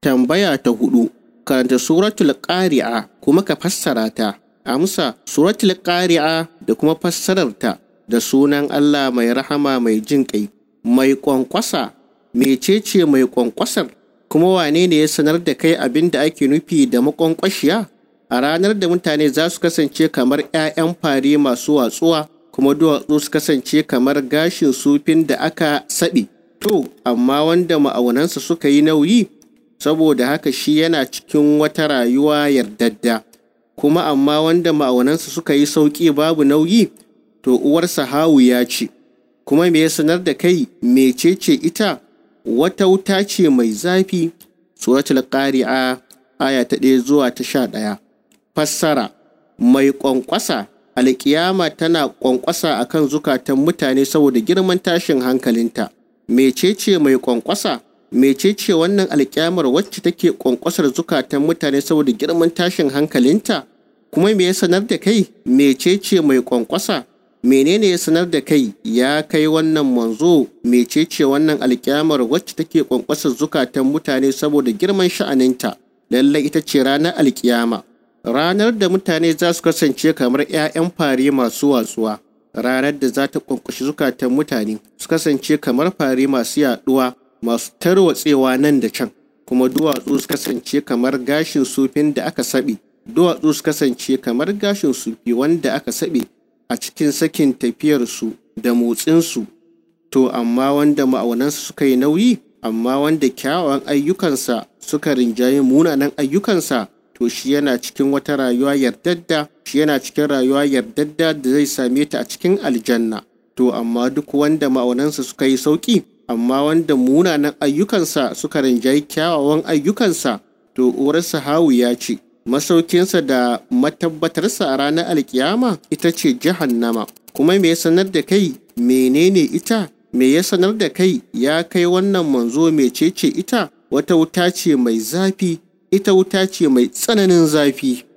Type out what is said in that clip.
Tambaya ta hudu, karanta suratul ƙari'a kuma ka fassara ta. Amsa, suratul ƙari'a da kuma fassararta da sunan Allah mai rahama mai jin ƙai. Mai ƙwanƙwasa, mecece mai ƙwanƙwasar? Kuma wane ne ya sanar da kai abin da ake nufi da maƙwanƙwashiya? A ranar da mutane za su kasance kamar ‘ya'yan fari masu watsuwa, kuma duwatsu su kasance kamar gashin sufin da aka saɓe. To, amma wanda ma'aunansa suka yi nauyi, saboda haka shi yana cikin wata rayuwa yardadda kuma amma wanda ma'aunansa suka yi sauƙi babu nauyi to uwarsa ya ce kuma me ya sanar da kai mecece ita wata wuta ce mai zafi suratul qari'a aya ta ɗaya zuwa ta sha ɗaya fassara mai ƙwanƙwasa alƙiyama tana ƙwanƙwasa akan zukatan mutane saboda girman tashin hankalinta mecece mai ƙwanƙwasa mecece wannan alƙyamar wacce take ƙwanƙwasar zukatan mutane saboda girman tashin hankalinta kuma me ya sanar da kai mecece mai ƙwanƙwasa menene ya sanar da kai ya kai wannan manzo mecece wannan alƙyamar wacce take ƙwanƙwasar zukatan mutane saboda girman sha'aninta lallai ita ce ranar alƙiyama ranar da mutane za su kasance kamar 'ya'yan fare masu watsuwa ranar da za ta ƙwanƙwashi zukatan mutane su kasance kamar fare masu yaɗuwa masu tarwatsewa nan da can kuma duwatsu su kasance kamar gashin sufin da aka saɓe duwatsu su kasance kamar gashin sufi wanda aka saɓe a cikin sakin tafiyarsu da motsinsu to amma wanda ma'aunansa suka yi nauyi amma wanda kyawawan ayyukansa suka rinjaye munanan ayyukansa to shi yana cikin wata rayuwa yardadda shi yana cikin rayuwa yardadda da zai same ta a cikin aljanna to amma duk wanda ma'aunansa suka yi sauki amma wanda munanan ayyukansa suka rinjayi kyawawan ayyukansa to uwarsa ya ce masaukinsa da matabbatarsa a ranar alkiyama ita ce jahannama kuma me ya sanar da kai menene ita me ya sanar da kai ya kai wannan manzo mecece ita wata wuta ce mai zafi ita wuta ce mai tsananin zafi